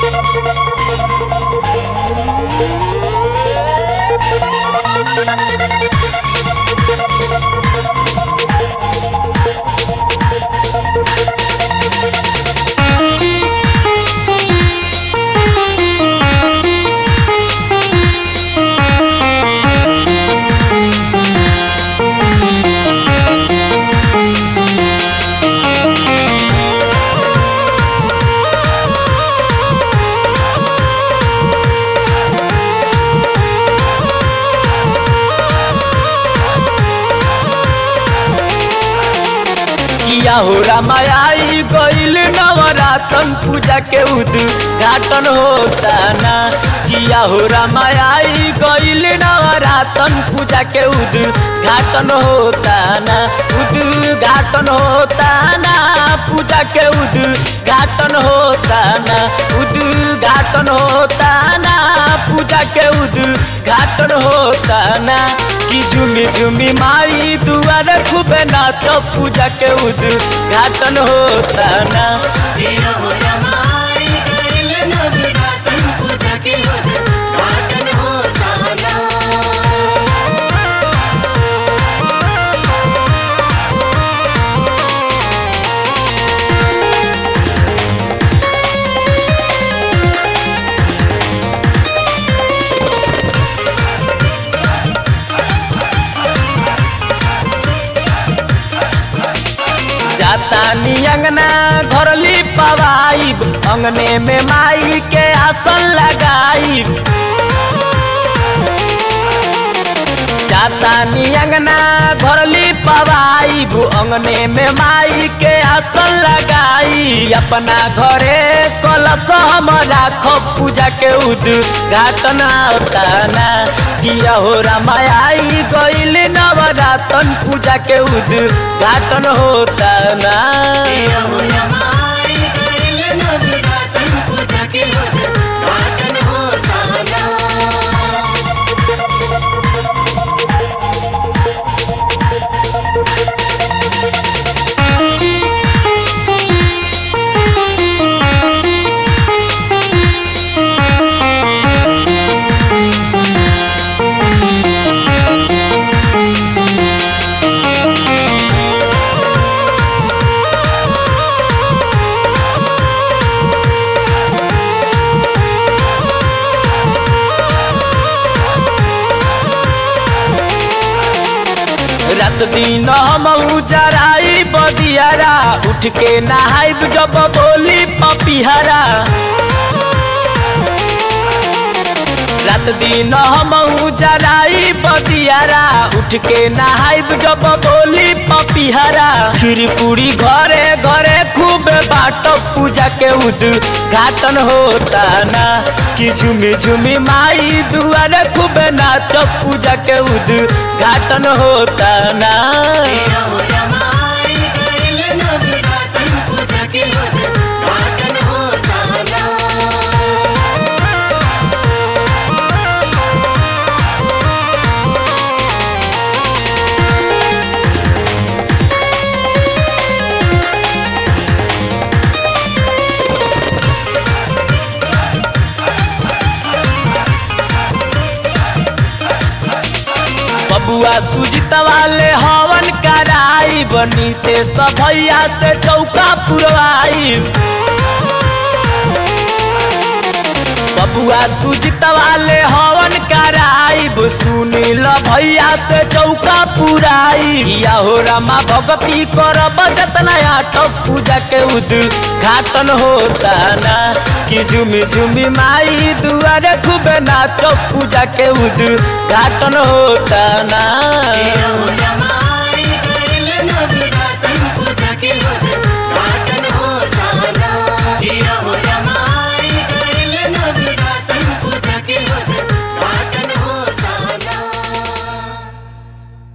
किया हो रामाई गईल नवरातन पूजा के उद्घाटन होता ना किया हो रामाई गईल नवरातन पूजा के उद्घाटन होता ना उद्घाटन होता ना पूजा के उद्घाटन होता ना उद्घाटन होता ना पूजा के उद्घाटन होता ना कि झुमी झुमी माई दुआर खूबे नाच पूजा के उद्घाटन होता ना दिया हो रमाई गइल नवरातन पूजा के उद्घाटन होता ना जाता नी अंगना घरली पवाइब अंगने में माई के आसन लगाइब जाता नी अंगना घरली पवाइब अंगने में माई के आसन लगाई अपना घरे कलश हम राखब पूजा के उद्घाटन होता ना किया हो रामाई गईल नवरातन पूजा के उद्घाटन होता ना दिया हो रमाई गइल नवरातन पूजा के उद्घाटन होता ना रात दिन हम जराई बदियारा उठ के नहाइब जब बोली पपिहरा रात दिन हम जराई बदियारा उठ के नहाइब जब बोली पपिहरा खीर पूरी घरे घरे खूब बाट पूजा के उद्घाटन होता ना कि झुमी झुमी माई दुआर खूब नाच पूजा के उद्घाटन होता ना दिया हो रमाई गइल नवरातन पूजा के उद्घाटन होता ना बबुआ सुजित वाले हवन कराई बनी से सभैया से चौका पुरवाई बबुआ सुजित वाले हवन कराई सुनील भैया से चौका पुराई या हो रामा भगती कर बजतना आटक पूजा के उद्घाटन होता ना कि झुमी झुमी माई दुआरे खूब नाच पूजा के उद्घाटन होता ना दिया हो